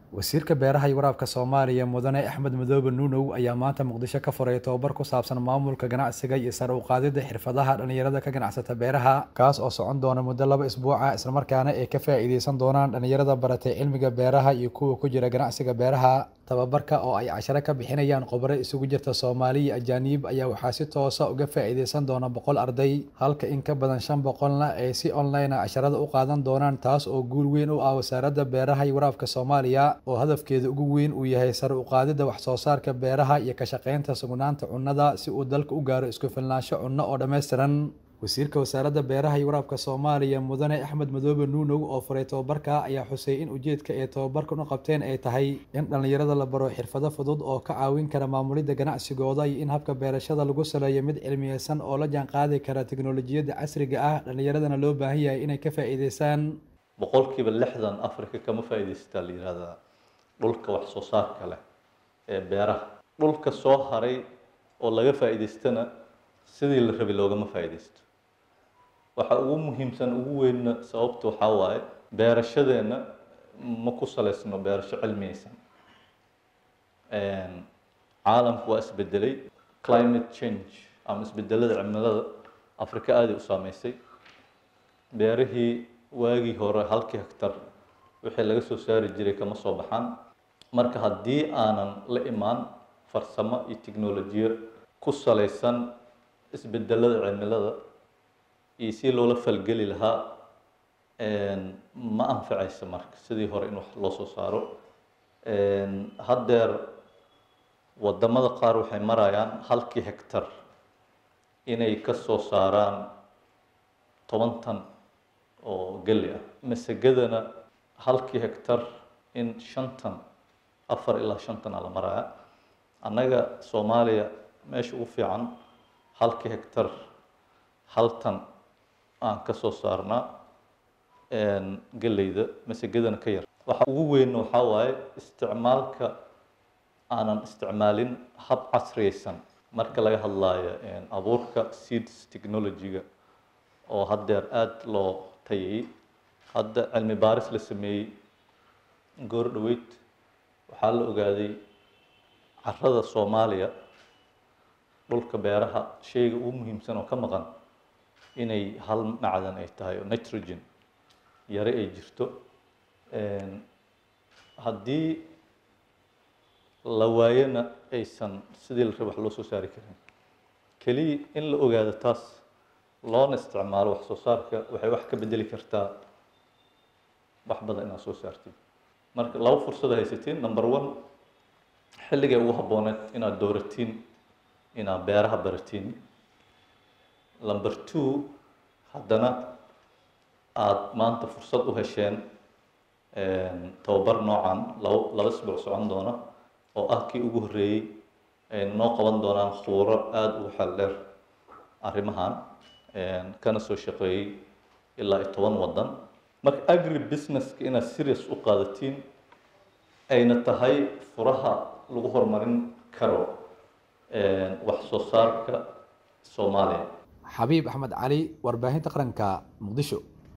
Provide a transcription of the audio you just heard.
wasiirka beeraha iyo waraabka soomaaliya mudane axmed madoobe nuunow ayaa maanta muqdisho ka furay tobabar ku saabsan maamulka ganacsiga iyo sare u qaadida xirfadaha dhallinyarada ka ganacsata beeraha kaas oo socon doona muddo laba isbuuca islamarkaana ay ka faa'iideysan doonaan dhallinyarada baratay cilmiga beeraha iyo kuwa ku jira ganacsiga beeraha tababarka oo ay casharo ka bixinayaan khubaro isugu jirta soomaali iyo ajaaniib ayaa waxaa si toosa uga faa'iideysan doona boqol arday halka in ka badan shan boqolna ay si online a casharada u qaadan doonaan taas oo guul weyn u ah wasaaradda beeraha iyo waraabka soomaaliya oo hadafkeeda ugu weyn uu yahay sare u qaadidda wax soo saarka beeraha iyo ka shaqaynta sugnaanta cunnada si uu dalka u gaaro isku filnaansho cunno oo dhammaystiran wasiirka wasaaradda beeraha iyo waraabka soomaaliya mudane axmed madoobe nuunow oo furay tobabarka ayaa xusay in ujeedka ay tobabarkan u qabteen ay tahay in dhallinyarada la baro xirfado fudud oo ka caawin kara maamulidda ganacsigooda iyo in habka beerashada lagu saleeyo mid cilmiyeysan oo la jaanqaadi kara teknolojiyadda casriga ah dhallinyaradana loo baahan yahay inay ka faa'iideysaan boqolkiiba lixdan africa kama faa'iidaysataa la yihahdaa dhulka wax soo saarka leh ee beeraha dhulka soo haray oo laga faa'iidaystana sidii la rabay loogama faa'iidaysto waxa ugu muhiimsan ugu weynna sababta waxaa waaye beerashadeenna ma ku saleysno beerasho cilmiyeysan caalamku waa isbedelay climate change ama isbedelada cimilada africa aaday u saameysay beerihii waagii hore halkii hectar wixii laga soo saari jiray kama soo baxaan marka haddii aanan la imaan farsamo iyo technolojiyo ku saleysan isbedelada cimilada iyo si loola falgeli lahaa ma anfacaysa marka sidii hore in wax loo soo saaro haddeer wadamada qaar waxay marayaan halkii hectar inay ka soo saaraan toban tan oo geli ah masagadana halkii hectar in shantan afar ilaa shantan a la maraya annaga soomaaliya meesha ugu fiican halkii hectar haltan aan ka soo saarnaa geleyda masagadana ka yar waxa ugu weynna waxaa waaye isticmaalka aanan isticmaalin hab casriyeysan marka laga hadlaayo abuurka seeds technology-ga oo haddeer aada loo tayayey hadda cilmi baaris la sameeyey goor dhaweyd waxaa la ogaaday carada soomaaliya dhulka beeraha shayga ugu muhiimsan oo ka maqan inay hal macdan ay tahay oo nitrogen yare ay jirto haddii la waayona aysan sidii la raba wax loo soo saari karin keliya in la ogaado taas loona isticmaalo wax soo saarka waxay wax ka bedeli kartaa wax badan inaad soo saartid marka laba fursad haysatiin number one xilligay ugu habbooneed inaad dooratiin inaad beeraha baratiin number two haddana aada maanta fursad u hesheen tababar noocan laba laba isbuuc socon doona oo ah kii ugu horreeyey ay noo qaban doonaan khuuro aada ugu xeel dheer arrimahan kana soo shaqeeyey ilaa iyo toban waddan marka agri businesska inaad serious u qaadatiin ayna tahay furaha lagu horumarin karo wax soo saarka soomaaliya xabiib axmed cali warbaahinta qaranka muqdisho